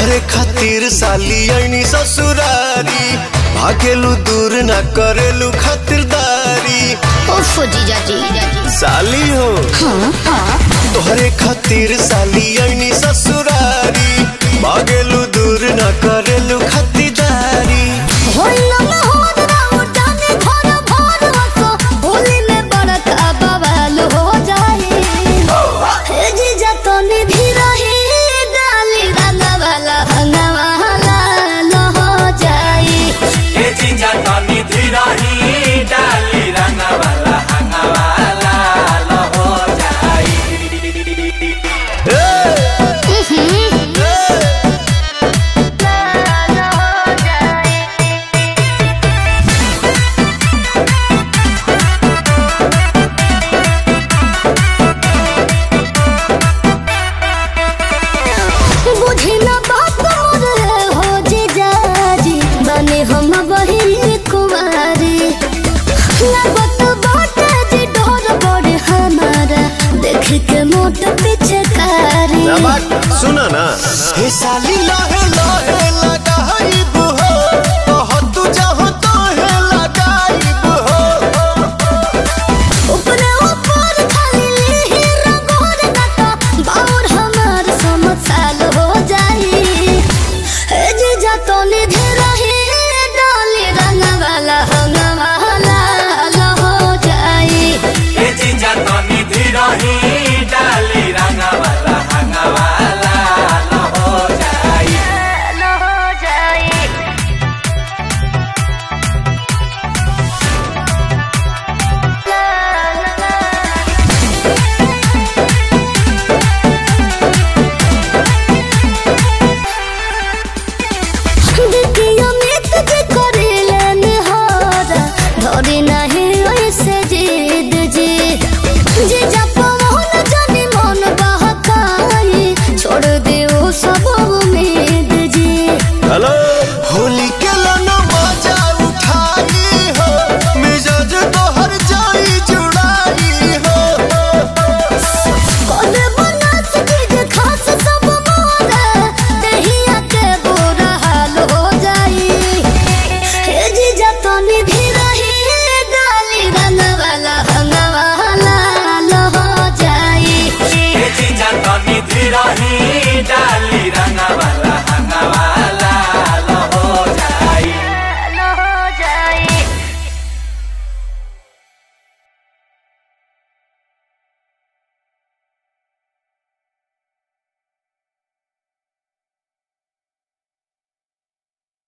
तोहरे खातिर साली आईनी ससुरारी भागेलू दूर ना करेलू खातिरदारी उफ जीजा जी साली हो तोहरे खातिर साली आईनी ससुरारी भागेलू दूर ना करेलू खातिरदारी होइला ना होद राउ जाने घर भर हसो होली में बड़का बवाल हो जाए हे जीजा तो निधि रही डाली रंगा वाला हंगा वाला लो हो जाए ए जिंजा तनी धीरही डाली रंगवाला हंगवाला लो हो जाई बुझी ना बात मोर हो जीजा जी बने हम बहिन कुमारी लागत बात जी डर बड़े हमारा देख के मोट पीछे कारी सुना ना हे साली लाहे लाहे लगाइब हो कह तू चाहो तो हे लगाइब हो ऊपरे ऊपर खाली ही रंगोर काटा बाउर हमार समझ साल हो जाई हे जीजा तो निधि रही डाली रंग वाला हंग वाला लो हो जाई ए जिंजा तनी धीरही डाली रंगवाला हंगवाला लो हो जाई लो हो जाई देखियो मित जे करेले निहारा धरे नाही ऐसे जिद जी जे जप मोहन जानी मन बहकाई छोड़ दे ओ सब उम्मीद जी हेलो होली के लाना मजा उठाई हो मिजाज तो हर जाई जुड़ाई हो कोने बना चीज खास सब मोरा दहिया के बुरा हाल हो जाई हे जी जतनी भी रही डाली रंग वाला हंग वाला लो हो जाई ए जिंजा तनी धीरही डाली रंगवाला